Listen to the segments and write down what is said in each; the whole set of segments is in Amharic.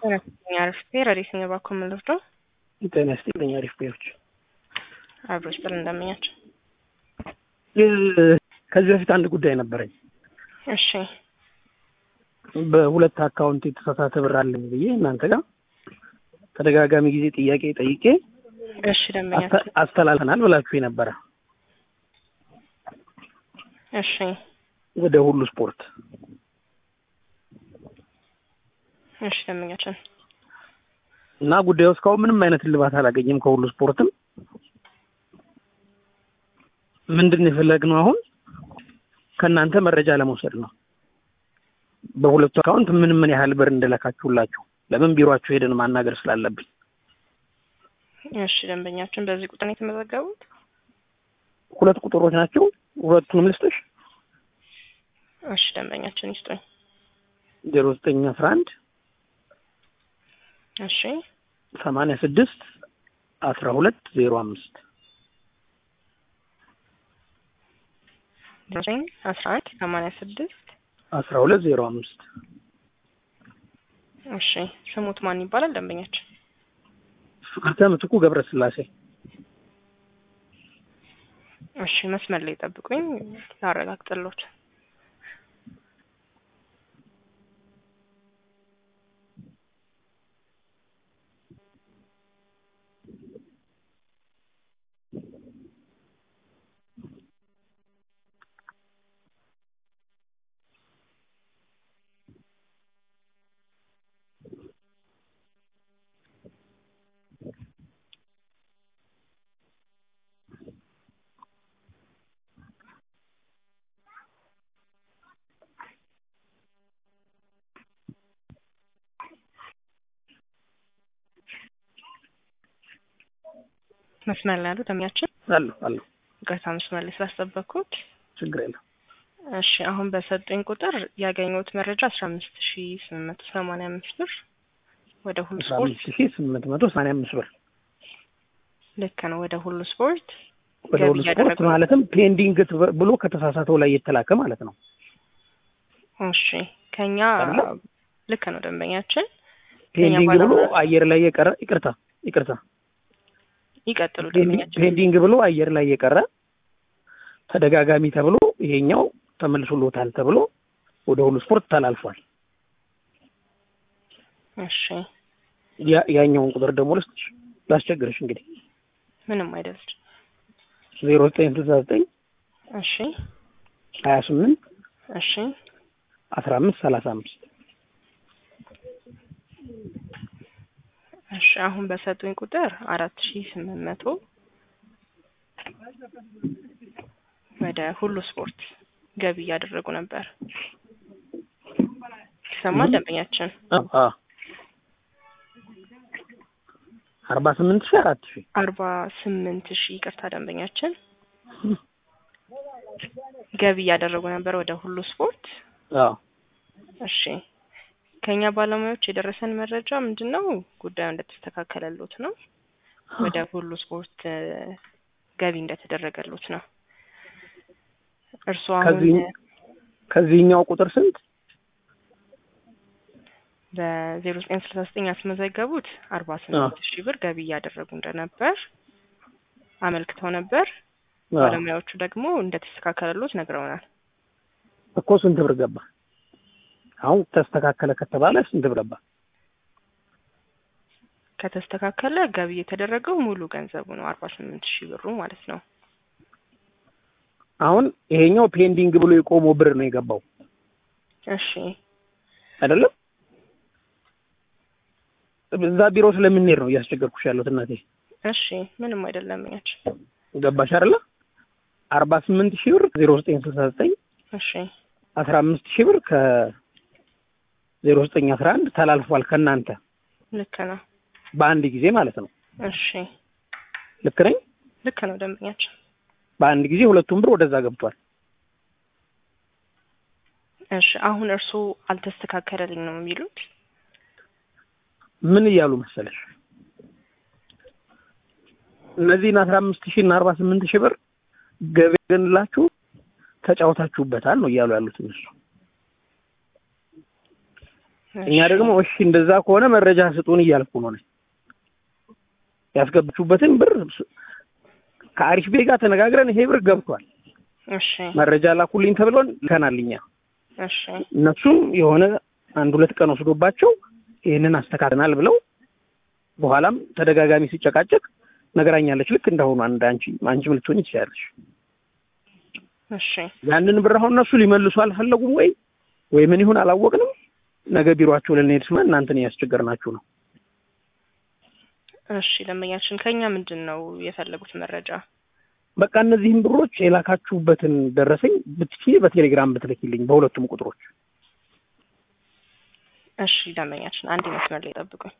ጤና ይስጥልኝ አሪፍ ብሄር ረዲስ ነኝ ባኮ የምንወስደው ጤና ይስጥልኝ አሪፍ ብሄሮች አብሮ ስጥል እንደምኛቸው ከዚህ በፊት አንድ ጉዳይ ነበረኝ። እሺ በሁለት አካውንት የተሳሳተ ብር አለኝ ብዬ እናንተ ጋር ተደጋጋሚ ጊዜ ጥያቄ ጠይቄ እሺ ደንበኛቸው አስተ- አስተላልፈናል ብላችሁ ነበረ እሺ ወደ ሁሉ ስፖርት እሺ ደንበኛችን እና ጉዳዩ እስካሁን ምንም አይነት እልባት አላገኘም። ከሁሉ ስፖርትም ምንድን ነው የፈለግነው አሁን ከእናንተ መረጃ ለመውሰድ ነው። በሁለቱ አካውንት ምን ምን ያህል ብር እንደለካችሁላችሁ ለምን ቢሮአችሁ ሄደን ማናገር ስላለብን እሺ ደንበኛችን በዚህ ቁጥር ነው የተመዘገቡት ሁለት ቁጥሮች ናቸው። ሁለቱንም ልስጥሽ። እሺ ደንበኛችን ይስጡኝ ዜሮ ዘጠኝ አስራ አንድ እሺ ሰማንያ ስድስት አስራ ሁለት ዜሮ አምስት ዘጠኝ አስራ አንድ ሰማንያ ስድስት አስራ ሁለት ዜሮ አምስት እሺ ስሙት ማን ይባላል ደንበኛችን ፍቅርተ ምትኩ ገብረስላሴ እሺ መስመር ላይ ጠብቁኝ ላረጋግጥሎት መስመር ላይ ያሉ ደንበኛችን አለሁ አለሁ ይቅርታ መስመር ላይ ስላስጠበቅኩት ችግር የለም። እሺ አሁን በሰጡኝ ቁጥር ያገኘሁት መረጃ አስራ አምስት ሺ ስምንት መቶ ሰማንያ አምስት ብር ወደ ሁሉ አስራ ስፖርት አምስት ሺህ ስምንት መቶ ሰማንያ አምስት ብር ልክ ነው ወደ ሁሉ ስፖርት ወደ ገቢ ሁሉ ስፖርት እያደረጉ ነው። ማለትም ፔንዲንግ ት- ብሎ ከተሳሳተው ላይ የተላከ ማለት ነው። እሺ ከኛ አይደለ? ልክ ነው ደንበኛችን ፔንዲንግ ብሎ ባለሙያ- አየር ላይ የቀረ ይቅርታ ይቅርታ ይቀጥሉ ፔንዲንግ- ደንበኛችን ፔንዲንግ ብሎ አየር ላይ የቀረ ተደጋጋሚ ተብሎ ይሄኛው ተመልሶሎታል ተብሎ ወደ ሁሉ ስፖርት ተላልፏል። እሺ ያ- ያኛውን ቁጥር ደግሞ ልስጥሽ ላስቸግርሽ እንግዲህ ምንም አይደል ዜሮ ዘጠኝ ስልሳ ዘጠኝ እሺ ሀያ ስምንት እሺ አስራ አምስት ሰላሳ አምስት እሺ አሁን በሰጡኝ ቁጥር አራት ሺ ስምንት መቶ ወደ ሁሉ ስፖርት ገቢ እያደረጉ ነበር። ይሰማል ደንበኛችን? አርባ ስምንት ሺህ አራት ሺህ አርባ ስምንት ሺህ ይቅርታ ደንበኛችን ገቢ እያደረጉ ነበር ወደ ሁሉ ስፖርት። አዎ እሺ ከኛ ባለሙያዎች የደረሰን መረጃ ምንድን ነው? ጉዳዩ እንደተስተካከለሉት ነው። ወደ ሁሉ ስፖርት እ፣ ገቢ እንደተደረገሉት ነው። እርስዎ አሁን ከዚህ- ከዚህኛው ቁጥር ስንት በዜሮ ዘጠኝ ስልሳ ዘጠኝ ያስመዘገቡት አርባ ስምንት ሺህ ብር ገቢ እያደረጉ እንደነበር አመልክተው ነበር። አዎ። ባለሙያዎቹ ደግሞ እንደተስተካከለሉት ነግረውናል። እኮ ስንት ብር ገባ? አሁን ተስተካከለ ከተባለ ስንት ብር ገባ? ከተስተካከለ ገቢ የተደረገው ሙሉ ገንዘቡ ነው አርባ ስምንት ሺህ ብሩ ማለት ነው። አሁን ይሄኛው ፔንዲንግ ብሎ የቆመው ብር ነው የገባው እሺ አይደለም? እዛ ቢሮ ስለምንሄድ ነው እያስቸገርኩሽ ያለሁት እናቴ። እሺ ምንም አይደለም ያች ገባሽ አይደለ? አርባ ስምንት ሺህ ብር ዜሮ ዘጠኝ ስልሳ ዘጠኝ እሺ አስራ አምስት ሺህ ብር ከዜሮ ዘጠኝ አስራ አንድ ተላልፏል ከእናንተ ልክ ነው። በአንድ ጊዜ ማለት ነው። እሺ ልክ ነኝ? ልክ ነው ደንበኛችን። በአንድ ጊዜ ሁለቱም ብር ወደዛ ገብቷል። እሺ አሁን እርስዎ አልተስተካከለልኝ ነው የሚሉት? ምን እያሉ መሰለሽ እነዚህን አስራ አምስት ሺህ እና አርባ ስምንት ሺህ ብር ገቢ ገንላችሁ ተጫውታችሁበታል ነው እያሉ ያሉት እነሱ። እኛ ደግሞ እሺ እንደዛ ከሆነ መረጃ ስጡን እያልኩ ነው። እኔ ያስገባችሁበትን ብር ከአሪፍ ቤ ጋር ተነጋግረን ይሄ ብር ገብቷል እሺ መረጃ ላኩልኝ ተብሎን ልከናል እኛ። እሺ እነሱም የሆነ አንድ ሁለት ቀን ወስዶባቸው ይህንን አስተካክለናል ብለው በኋላም ተደጋጋሚ ሲጨቃጨቅ ነገራኛለች። ልክ እንደሆኑ አንድ አንቺ አንቺም ልትሆኝ ትችላለች። እሺ ያንን ብር አሁን እነሱ ሊመልሱ አልፈለጉም ወይ ወይ ምን ይሁን አላወቅንም። ነገ ቢሮአቸው ልንሄድ ስመን እናንተን እያስቸገርናችሁ ነው። እሺ ደንበኛችን ከኛ ምንድን ነው የፈለጉት መረጃ? በቃ እነዚህም ብሮች የላካችሁበትን ደረሰኝ ብትችይ በቴሌግራም ብትልኪልኝ በሁለቱም ቁጥሮች። እሺ ደንበኛችን አንድ መስመር ላይ ጠብቁኝ።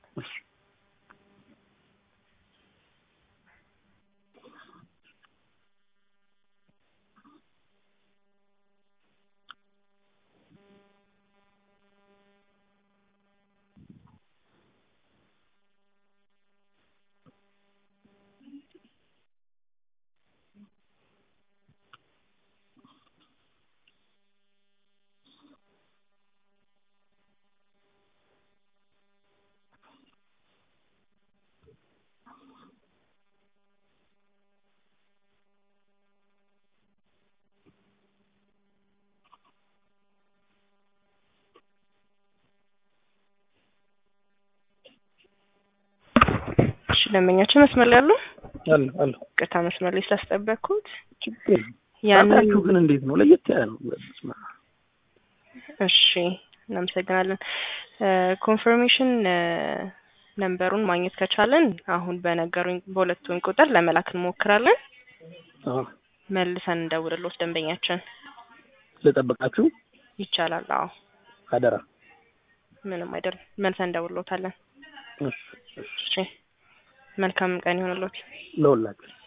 እሺ ደንበኛችን መስመር ላይ አሉ? አለ አለ ቅርታ መስመር ላይ ስላስጠበቅኩት ችግር የለም። ያንን ጣጣችሁ ግን እንዴት ነው? ለየት ያለ ነው። በስመ አብ። እሺ እናመሰግናለን። ኮንፈርሜሽን ነምበሩን ማግኘት ከቻለን አሁን በነገሩኝ በሁለቱን ቁጥር ለመላክ እንሞክራለን። አዎ መልሰን እንደውልሎት ደንበኛችን ስለጠበቃችሁ ይቻላል። አዎ አደራ። ምንም አይደለም። መልሰን እንደውልሎታለን። እሺ እሺ እሺ መልካም ቀን ይሆንሎት። ለሁላችሁ